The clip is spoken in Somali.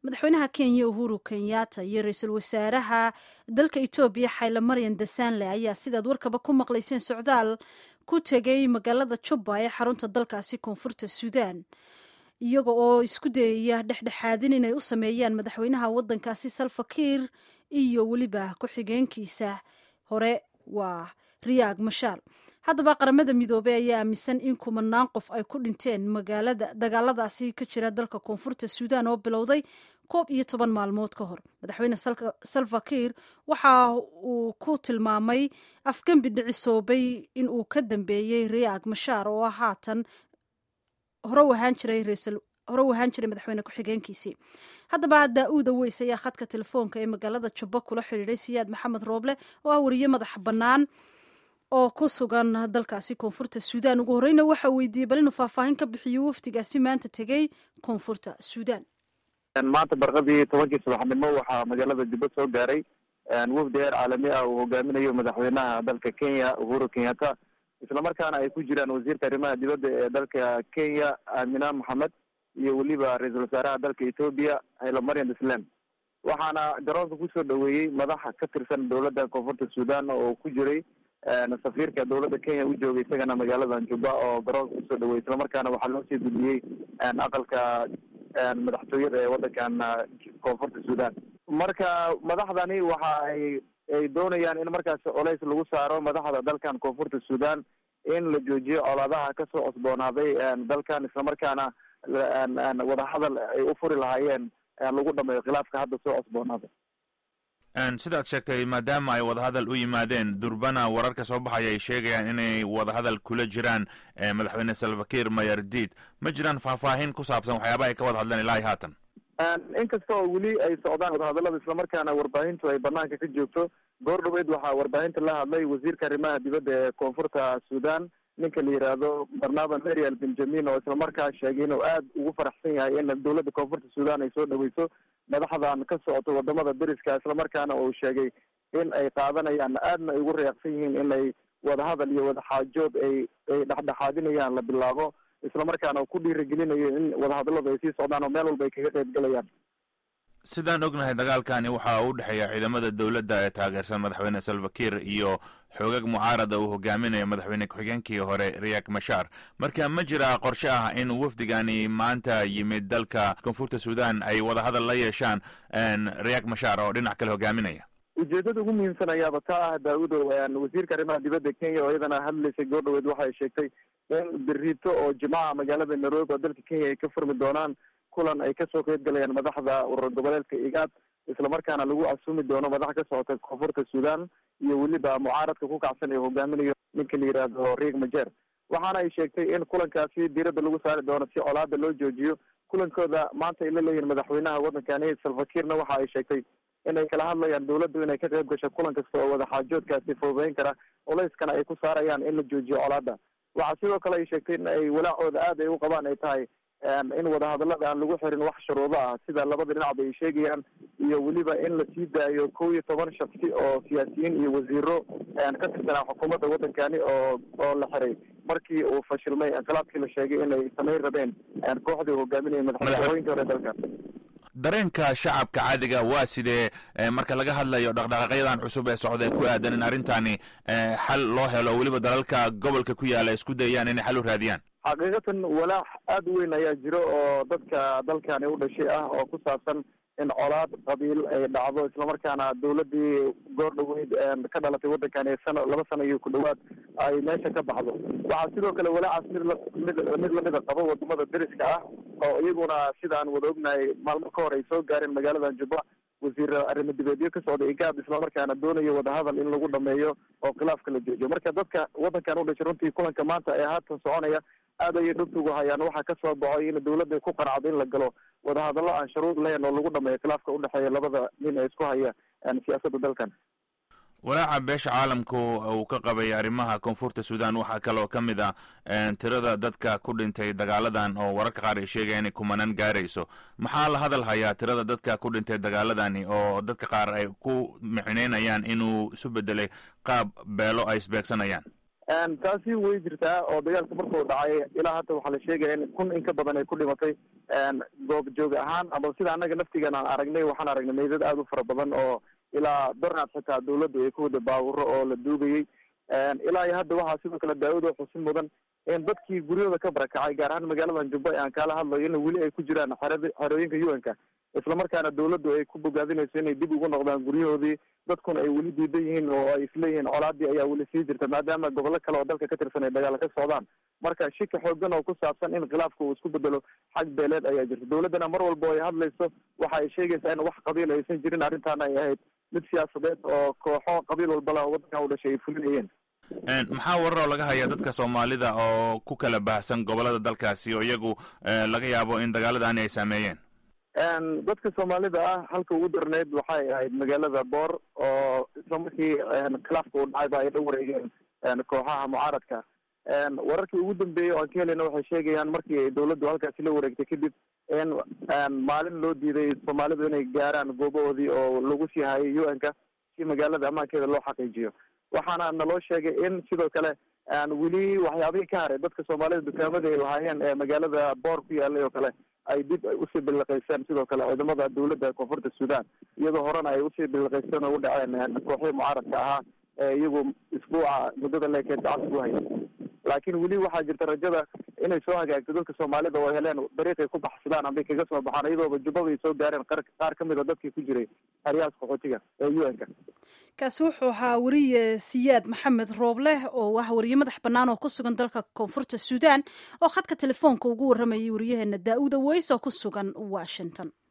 madaxweynaha kenya uhuru kenyatta iyo ra-iisul wasaaraha dalka etoobiya xayla maryan dasanle ayaa sidaad warkaba ku maqlayseen socdaal ku tegay magaalada juba ee xarunta dalkaasi koonfurta suudaan iyaga oo isku dayaya dhexdhexaadin inay u sameeyaan madaxweynaha wadankaasi salfakiir iyo weliba ku-xigeenkiisa hore waa riyaag mashaal haddaba qaramada midoobey ayaa aaminsan in kumanaan qof ay ku dhinteen magaalada dagaaladaasi ka jira dalka koonfurta suudaan oo bilowday koob iyo toban maalmood ka hor madaxweyne salfakiir waxa uu ku tilmaamay afgembi dhicisoobay in uu ka dambeeyey riyaag mashaar oo haatan hore u ahaan jiray hore u ahaan jiray madaxweyne ku-xigeenkiisii haddaba daa-uuda weys ayaa khadka telefoonka ee magaalada jubbo kula xidhiidhay siyaad maxamed rooble oo ah wariye madax bannaan oo ku sugan dalkaasi koonfurta suudaan ugu horeyna waxa weydiiyey bal inuu faahfaahin ka bixiyo wafdigaasi maanta tegey koonfurta suudaan maanta barqadii tobankii subaxnimo waxaa magaalada jubbo soo gaaray wafdi heer caalami ah uu hogaaminayo madaxweynaha dalka kenya uhuru kenyatta islamarkaana ay ku jiraan wasiirka arrimaha dibadda ee dalka kenya aamina maxamed iyo weliba ra-iisul wasaaraha dalka etoobiya hayla maryam islam waxaana garoonka kusoo dhaweeyey madaxa ka tirsan dowladda koonfurta suudaan oo ku jiray safiirka dowladda kenya u joogay isagana magaaladan juba oo garoonka kusoo dhaweeyey islamarkaana waxaa loo sii gudbiyey aqalka madaxtooyada ee wadankan koonfurta suudaan marka madaxdani waxa ay ay doonayaan in markaasi colays lagu saaro madaxda dalkan koonfurta suudaan in la joojiyo colaadaha kasoo cosboonaaday dalkan islamarkaana wadahadal ay u furi lahaayeen lagu dhameeyo khilaafka hadda soo cosboonaaday sidaad sheegtay maadaama ay wadahadal u yimaadeen durbana wararka soo baxaya ay sheegayaan inay wadahadal kula jiraan madaxweyne salvakiir mayardid ma jiraan faahfaahin ku saabsan waxyaabaha ay ka wada hadleen ilaa haatan inkasta oo weli ay socdaan wadahadalada islamarkaana warbaahintu ay banaanka ka joogto goor dhaweyd waxaa warbaahinta la hadlay wasiirka arrimaha dibadda ee koonfurta suudaan ninka la yidhaahdo barnaba marial benjamin oo islamarkaa sheegay inuu aada ugu faraxsan yahay in dowladda koonfurta suudaan ay soo dhaweyso madaxdan ka socoto wadamada deriska islamarkaana uu sheegay in ay qaadanayaan aadna ay ugu reeqsan yihiin in ay wadahadal iyo wadaxaajood ay ay dhexdhexaadinayaan la bilaabo islamarkaana uu ku dhiirigelinayo in wadahadaladu ay sii socdaan oo meel walba ay kaga qayb galayaan sidaan ognahay dagaalkani waxa u dhexeeya ciidamada dowladda ee taageersan madaxweyne salvakiir iyo xoogag mucaarada uu hogaaminayo madaxweyne ku-xigeenkii hore riyak mashaar marka ma jira qorshe ah in wafdigani maanta yimid dalka koonfurta suudaan ay wadahadal la yeeshaan riyak mashaar oo dhinac kale hogaaminaya ujeedada ugu muhiimsan ayaaba ka ah daawudo wasiirka arrimaha dibadda kenya oo iyadana hadlaysay goor dhaweed waxay sheegtay in berito oo jimcaha magaalada nairobi oo dalka kenya ay ka furmi doonaan kulan ay kasoo qeyb galayaan madaxda urur goboleedka igaad islamarkaana lagu casuumi doono madax ka socota koonfurta suudaan iyo weliba mucaaradka ku kacsan ee hogaaminayo ninka la yidhaahdo riig majer waxaana ay sheegtay in kulankaasi diiradda lagu saari doono si colaada loo joojiyo kulankooda maanta ay la leeyihin madaxweynaha waddankani salfakiirna waxa ay sheegtay inay kala hadlayaan dowladdu inay ka qayb gasho kulan kasta oo wadaxaajoodkaasi fududeyn kara culayskana ay ku saarayaan in la joojiyo colaada waxaa sidoo kale ay sheegtay in ay walaacooda aada ay u qabaan ay tahay in wadahadalada aan lagu xirin wax shuruudo ah sida labada dhinacba ay sheegayaan iyo weliba in la sii daayo kow iyo toban shaksi oo siyaasiyiin iyo wasiiro ka tirsanaa xukuumadda waddankani oo oo la xiray markii uu fashilmay inqilaabkii la sheegay inay samayn rabeen kooxdii hogaaminaya madaxweyooyinkii hore dalka dareenka shacabka caadiga waa sidee marka laga hadlayo dhaqdhaqaaqyadan cusub ee socda ee ku aadan in arrintani xal loo helo weliba dalalka gobolka ku yaala isku dayayaan inay xal u raadiyaan xaqiiqatan walaac aada u weyn ayaa jiro oo dadka dalkani u dhashay ah oo ku saabsan in colaad qabiil ay dhacdo islamarkaana dowladii goor dhaweyd ka dhalatay waddankani sano laba sano iyo ku dhawaad ay meesha ka baxdo waxaa sidoo kale walaacaas mid la mid mid lamida qabo wadamada deriska ah oo iyaguna sidaan wada ognahay maalmo ka hor ay soo gaareen magaaladan juba wasiir arrimo dibeedyo ka socda igaad islamarkaana doonayo wadahadal in lagu dhameeyo oo khilaafka la joojiyo marka dadka waddankan u dhashay runtii kulanka maanta ee haatan soconaya aad ayay dhubta ugu hayaan waxaa kasoo baxoy in dowladda ku qanacdo in la galo wadahadallo aan shuruud lahayn oo lagu dhameeyo khilaafka udhexeeya labada nin ee isku haya siyaasadda dalkan walaaca beesha caalamku uu ka qabay arrimaha koonfurta suudaan waxaa kaloo ka mid ah tirada dadka ku dhintay dagaaladan oo wararka qaar ay sheegaya inay kumanaan gaarayso maxaa la hadal hayaa tirada dadka ku dhintay dagaaladani oo dadka qaar ay ku micineynayaan inuu isu bedelay qaab beelo ay isbeegsanayaan taasi way jirtaa oo dagaalka markuu dhacay ilaa hadda waxaa la sheegaya in kun in ka badan ay ku dhimatay goob joog ahaan ama sida annaga naftigan aan aragnay waxaan aragnay meydad aada u fara badan oo ilaa dornaad xitaa dawladdu ay ku wada baawuro oo la duugayay ilaa iyo hadda waxaa sidoo kale daa-ud oo xusin mudan in dadkii guryahooda ka barakacay gaar ahaan magaaladan jubba aan kaala hadlayo in weli ay ku jiraan xerad xerooyinka u n ka islamarkaana dawladdu ay ku bogaadinayso inay dib ugu noqdaan guryahoodii dadkuna ay weli diidan yihiin oo ay isleeyihiin colaadii ayaa weli sii jirta maadaama gobollo kale oo dalka ka tirsan ay dagaal ka socdaan marka shika xoogan oo ku saabsan in khilaafka uu isku bedelo xag beeleed ayaa jirta dawladdana mar walba ay hadlayso waxa ay sheegaysaa in wax qabiil aysan jirin arrintaana ay ahayd mid siyaasadeed oo kooxo qabiil walbala waddankan u dhashay ay fulinayeen maxaa wararoo laga hayaa dadka soomaalida oo ku kala baahsan gobolada dalkaasi oo iyagu laga yaabo in dagaaladani ay saameeyeen dadka soomaalida ah halka ugu darneyd waxay ahayd magaalada boor oo isla markii khilaafka uu dhacayba ay la wareegeen kooxaha mucaaradka wararkii ugu dambeeyey oo aan ka helayna waxay sheegayaan markii dawladdu halkaasi la wareegtay kadib in maalin loo diiday soomaalidu inay gaaraan goobahoodii oo lagu sii hayay u n ka si magaalada ammaankeeda loo xaqiijiyo waxaana naloo sheegay in sidoo kale weli waxyaabihii ka haray dadka soomaalida dukaamada ay lahaayeen ee magaalada boor ku yaalay oo kale ay dib usii biliqayseen sidoo kale ciidamada dawladda koonfurta sudan iyadoo horena ay usii biliqayseen oo u dhaceen kooxihii mucaaradka ahaa ee iyagu isbuuca muddada leekeed gacanta ku hayay laakiin weli waxaa jirta rajada inay soo hagaagto dadka soomaalida oo heleen dariiqay ku baxsadaan ambay kaga soo baxaan iyadooba jubbaba ay soo gaareen qaar ka mid a dadkii ku jiray haryahaas qaxootiga ee u n ka kaasi wuxuu ahaa wariye siyaad maxamed roobleh oo ah wariye madax bannaan oo ku sugan dalka koonfurta suudaan oo khadka telefoonka ugu warramayay wariyaheena daa-uda weys oo ku sugan washington